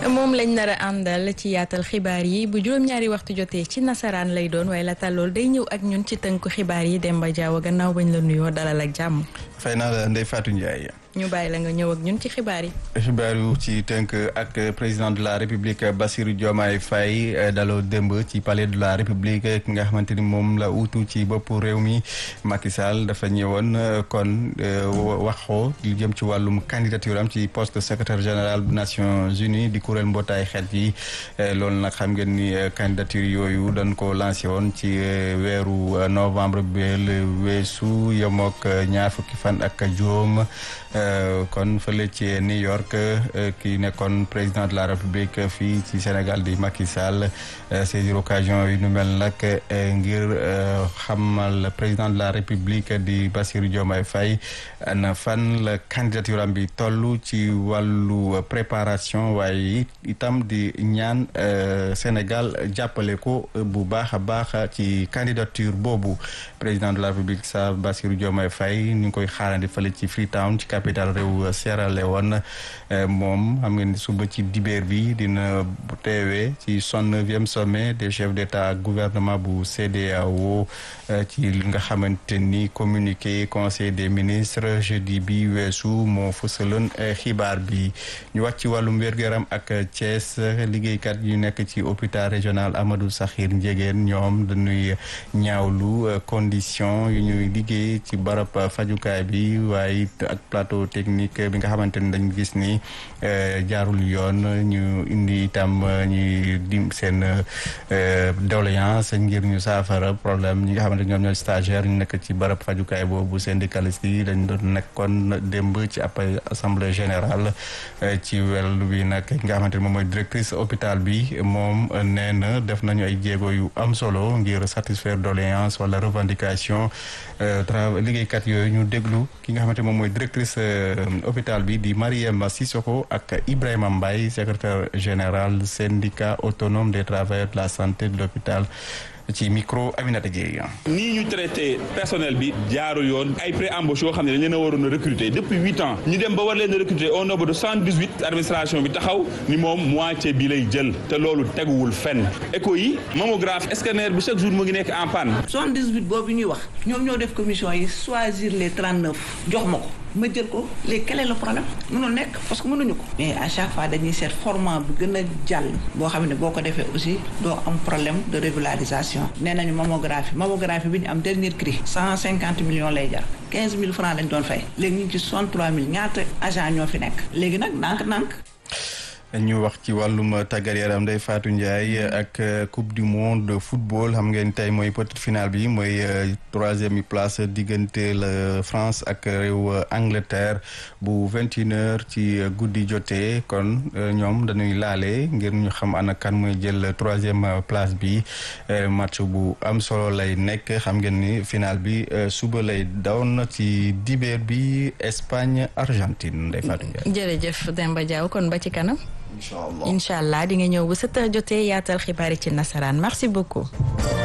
moom lañ nar a àndal ci yaatal xibaar yi bu juróom-ñaari waxtu jotee ci nasaraan lay doon waaye la lool day ñëw ak ñun ci tënku xibaar yi Demba Diaw gannaaw bañ la nuyoo dalal ak jàmm. fay naa la Ndeye Fatou Ndiaye. ñu bàyyi la nga ñëw ak ñun ci xibaar yi. xibaar yu ci tënk ak président de la république Bassirou Diomaye Faye daloo démb ci palais de la république ki nga xamante ni moom la uutu ci boppu réew mi Macky Sall dafa ñëwoon kon waxoo li jëm ci wàllum candidature am ci poste secrétaire général bu Nations Unies di kuréel mbootaay xeet yi loolu nag xam ngeen ni candidature yooyu dañ ko lancé woon ci weeru novembre bi weesu yemook ñaar fukki fan ak juróom. kon fële ci New York ki nekkoon président de la République fii ci Sénégal di Macky Sall saisir occasion yi nu mel nag ngir xamal président de la République di Bassirou Diomaye Faye na fan la candidature am bi toll ci wàllu préparation waaye itam di ñaan Sénégal jàppale ko bu baax a baax ci candidature boobu président de la République sa Bassirou Diomaye Faye ni ngi koy xaarandi fële ci Freetown ci capital réew Sierra Leone moom xam ngeen suba ci dibeer bi dina teewee ci soixante-neuvième sommet des chefs d'État gouvernement bu CEDEAO ci li nga xamante ni communiqué conseil des ministres jeudi bi weesu moo fësaloon xibaar bi ñu wax ci wàllum wér-gu-yaram ak Thiès liggéeykat yu nekk ci hôpital régional Amadou Sakhir Ndiéguène ñoom dañuy ñaawlu condition yu ñuy liggéey ci barab fajukaay bi waaye ak plateau technique bi nga xamante ni dañ gis ni jaarul yoon ñu indi itam ñuy dim seen doléance ngir ñu saafara problème ñi nga xamante ñoom ñooy stagiaire ñu nekk ci barab fajukaay boobu syndicaliste yi dañ doon nekkoon démb ci ab assemblée générale ci wel bi nag ki nga xamante ni moom mooy directrice hôpital bi moom nee na def nañu ay jéego yu am solo ngir satisfaire doléance wala revendication travail liggéeykat yooyu ñu déglu ki nga xamante moom mooy directrice hôpital bi di Mariam Sissoko ak Ibrahima Mbaye secrétaire général syndicat autonome des travailleurs de la santé de l'hôpital ci micro Aminata Gueye. nii ñu traité personnel bi jaarul yoon ay pré-embauche yoo xam ne dañ leen a waroon a recruter depuis huit ans ñu dem ba war leen a recruter au nombre de cent dix huit administration bi taxaw ni moom moitié bi lay jël te loolu teguwul fenn écho yi mammographe scanner bi chaque jour mu ngi nekk en panne. soixante dix huit boobu ñuy wax ñoom ñoo def commission yi choisir les trente neuf jox ma ko. ma jël ko léegi quel est le problème mënul nekk parce que mënuñu ko mais à chaque fois dañuy seet format bu gën a jàll boo xam ne boo ko defee aussi doo am problème de régularisation nee nañu mammographie mammographie bi ñu am dernier cri cent cinquante millions lay jar quinze mille francs lañ doon fay léegi ñu ngi ci soixante trois mille ñaata agent ñoo fi nekk léegi nag nànk-nànk ñu wax ci wàllum tàggat yaram Ndeye Fatou Ndiaye ak coupe du monde de football xam ngeen tey mooy petite finale bi mooy troisième place diggante la France ak réew Angleterre bu vingt une heures ci guddi jotee kon ñoom dañuy laale ngir ñu xam ana kan mooy jël troisième place bi match bu am solo lay nekk xam ngeen ni finale bi suba lay doon ci dibeer bi Espagne Argentine Ndeye Fatou Ndiaye. jërëjëf Demba Diaw kon ba ci kanam. incha allah incha allah di nga ñëw bu 7 heures jotee yaatal xibaar yi ci nasaraan merci beaucoup.